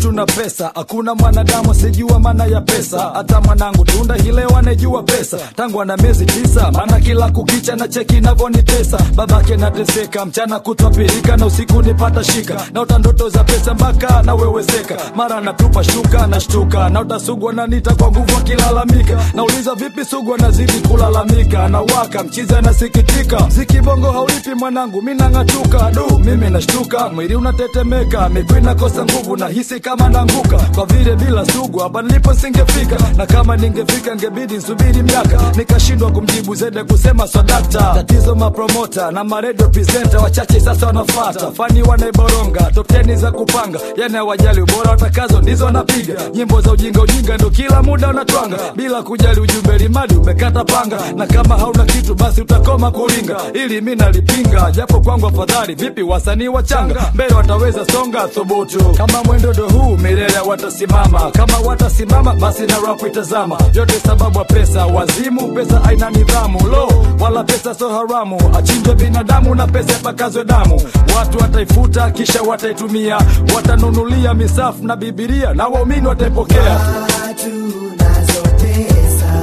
watu na pesa hakuna mwanadamu asijua maana ya pesa hata mwanangu tunda hileo anejua pesa tangu ana miezi tisa maana kila kukicha na cheki navyonitesa babake nateseka mchana kutwa pirika na usiku nipata shika naota ndoto za pesa mpaka naweweseka mara natupa shuka nashtuka na utasugwa na nita kwa nguvu akilalamika nauliza vipi sugwa nazidi kulalamika na waka mchizi anasikitika mziki bongo haulipi mwanangu mi nang'atuka du mimi nashtuka mwili unatetemeka miguu inakosa nguvu na hisi kama nanguka kwa vile bila sugu hapa nilipo singefika na kama ningefika ngebidi nsubiri miaka nikashindwa kumjibu zede kusema swadakta tatizo mapromota na maredio presenta wachache sasa wanafata fani wanaiboronga topteni za kupanga yani hawajali ubora watakazo ndizo wanapiga nyimbo za ujinga ujinga ndo kila muda wanatwanga bila kujali ujumbe limadi umekata panga na kama hauna kitu basi utakoma kuringa ili mi nalipinga japo kwangu afadhali vipi wasanii wachanga mbele wataweza songa thubutu kama mwendo ndo huu milele watasimama kama watasimama basi na rap itazama yote sababu ya pesa wazimu pesa aina nidhamu lo wala pesa so haramu achinjwe binadamu na pesa yapakazwe damu watu wataifuta kisha wataitumia watanunulia misafu na bibilia na waumini wataipokea Watu nazo pesa,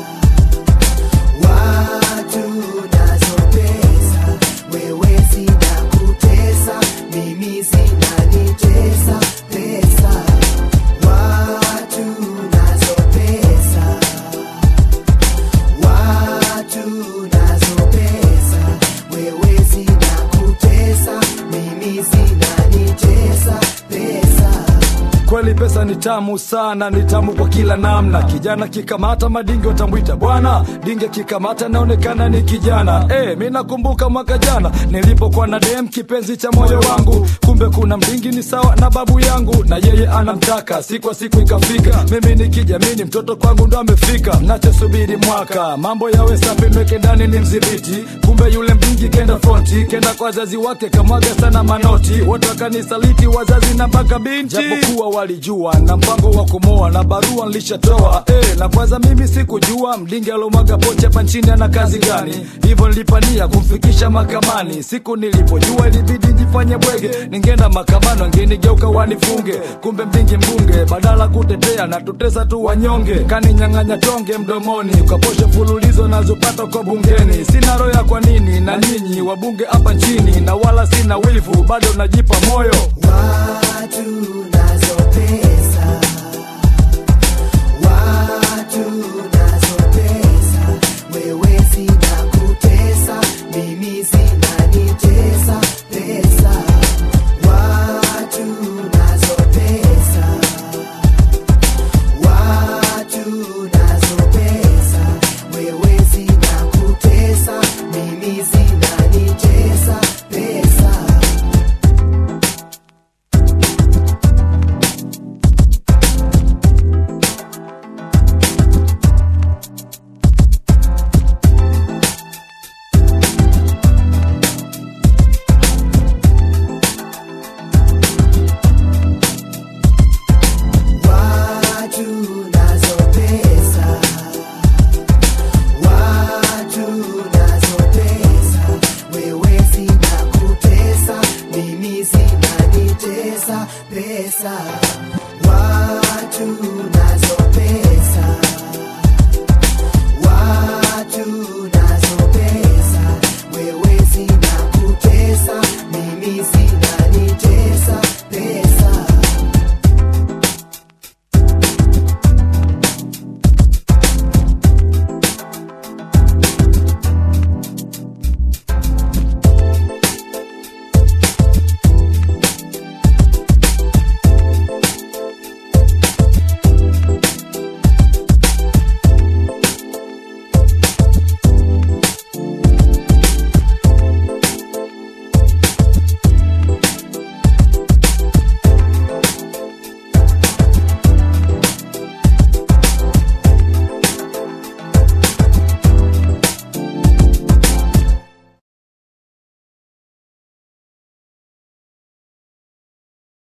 watu nazo pesa, wewe zinakutesa, mimi zinanitesa pesa. Watu nazo pesa, watu nazo pesa, wewe zinakutesa, mimi zinanitesa pesa. kweli pesa ni tamu sana ni tamu kwa kila namna kijana kikamata madinge watamwita bwana dinge kikamata naonekana ni kijana e, mi nakumbuka mwaka jana nilipokuwa na dem kipenzi cha moyo wangu kumbe kuna mdingi ni sawa na babu yangu na yeye anamtaka siku kwa siku ikafika mimi nikijamini mtoto kwangu ndo amefika nachosubiri mwaka mambo yawe safi nweke ndani ni mdhibiti kumbe yule mdingi kenda fronti kenda kwa wazazi wake kamwaga sana manoti wote wakanisaliti wazazi na mpaka binti japokuwa walijua na mpango wa kumoa na barua nilishatoa eh, na kwanza mimi sikujua mdingi alomwaga pocha hapa nchini ana kazi gani hivyo nilipania kumfikisha mahakamani siku nilipojua ilibidi njifanye bwege ningeenda mahakamani wangenigeuka wanifunge kumbe mdingi mbunge badala kutetea na tutesa tu wanyonge kaninyang'anya tonge mdomoni ukaposha fululizo nazopata kwa bungeni sina roya kwa nini na nyinyi wabunge hapa nchini na wala sina wivu bado najipa moyo Watu